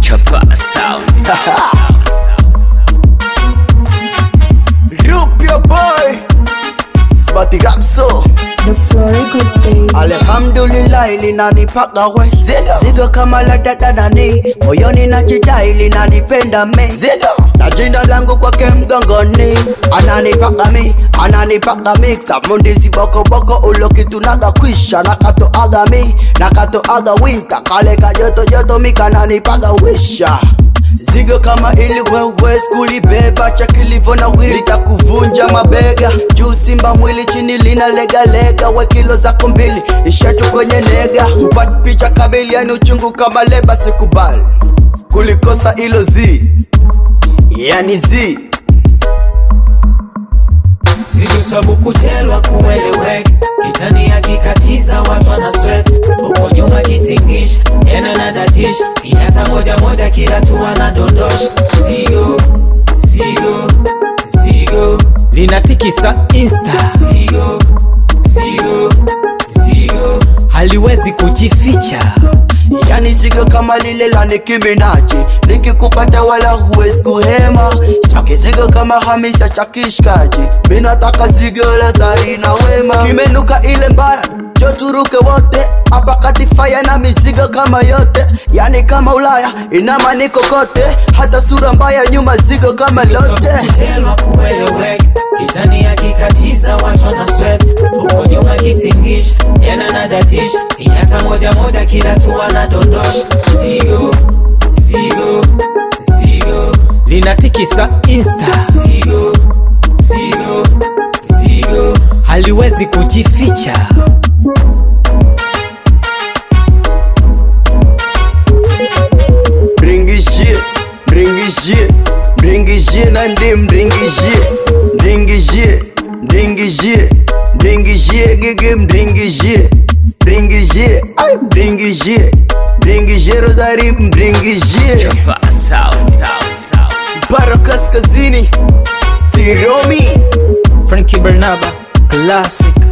Chapa Sounds. Rup your boy Spati Rapso The Flow Records baby. Alhamdulillah linanipaka we Zigo Zigo kama la dada nani Moyoni najidai linanipenda me Zigo na jina langu kwake mgongoni Ananipaka mi, ananipaka mi Samundizi boko boko ulokitunaga kwisha Nakatoaga mi, nakatoaga winter Kale ka joto joto mi kananipaga wisha Zigo kama ili wewe skuli beba cha kilivyo na wili litakuvunja mabega juu simba mwili chini lina lega lega we kilo zako mbili ishatu kwenye nega upati picha kabili yani uchungu kama leba sikubali kulikosa ilo zi yani zi Zigo sabu kutelwa kueleweka kitani akikatiza watu wana sweat huko nyuma kitingisha tena na datisha kinyata moja moja kila tu anadondosha Zigo Zigo Zigo Linatikisa Insta, Zigo Zigo Zigo haliwezi kujificha. yani zigo kama lile la Nicki Minaj nikikupata wala huwezi kuhema saki zigo kama Hamisa cha kishkaji mi nataka zigo la Zari na Wema kimenuka ile mbaya joturuke wote hapa kati faya na mizigo kama yote yani kama Ulaya inama niko kote hata sura mbaya nyuma zigo kama lote kutelwa kueleweka kitani akikatiza watu wana sweat huko nyuma kitingisha tena na datisha kinyata moja moja kila tu anadondosha Zigo Zigo Zigo Linatikisa Insta, Zigo Zigo Zigo haliwezi kujificha. Mringishie, mringishie, mringishie na ndi mringishie, mringishie, mringishie, mringishie gigi mringishie, mringishie, ai mringishie, mringishie Rosari mringishie, Chapa Sounds. Sounds. Baro Kaskazini, Tiromi. Frankie Bernaba, classic.